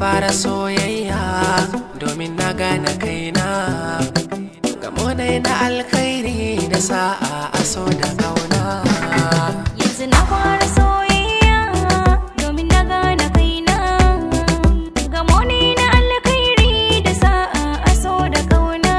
fara soyayya domin na gane kaina gamo dai na alkhairi da sa'a aso da kauna Yanzu na fara soyayya domin na gane kaina Gamo ne na alkhairi da sa'a aso da kauna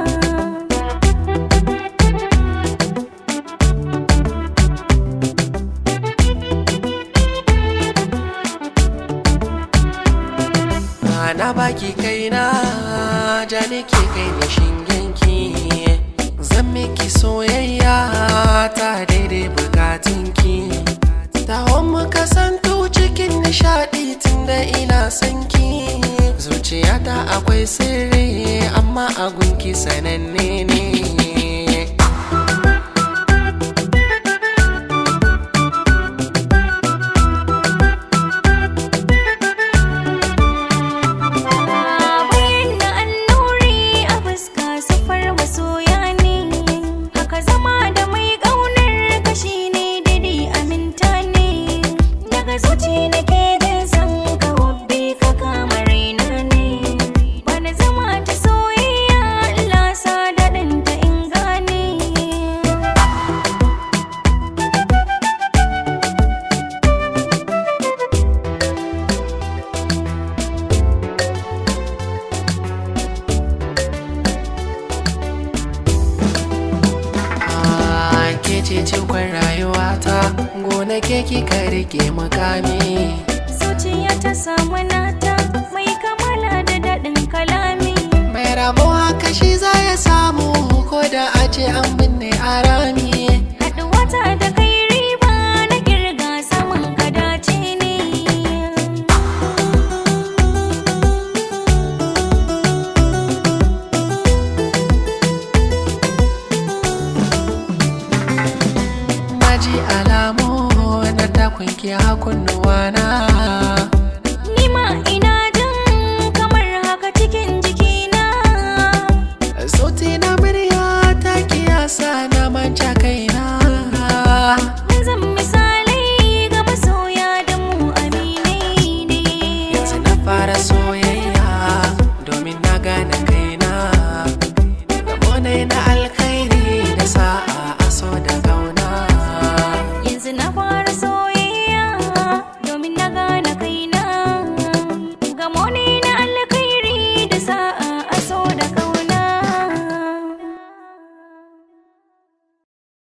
na baki kaina ja nake kai da shingenki zan miki soyayya ta daidai bukatunki tawon mu kasantu cikin nishadi tunda ina sanki zuciyata akwai sirri amma a gunki sananne ne Bayan na annuri a fuska sufar masoya ne Haka zama da mai ƙaunar kashi ne dadi aminta ne Daga zuci na ke jin san ka wabbe ka kama raina ne Bana zama ta soyayya Allah sa daɗin ta in gane Ah, ke ce cikon rayuwata gona ke kika rike makami Zuciya ta samu nata mai kamala da daɗin kalami mai rabo haka shi za ya samu ko da a ce an binne a rami Haɗuwata da kai riba na kirga saman ka dace ne na ji alamu na takunki hakunnuwana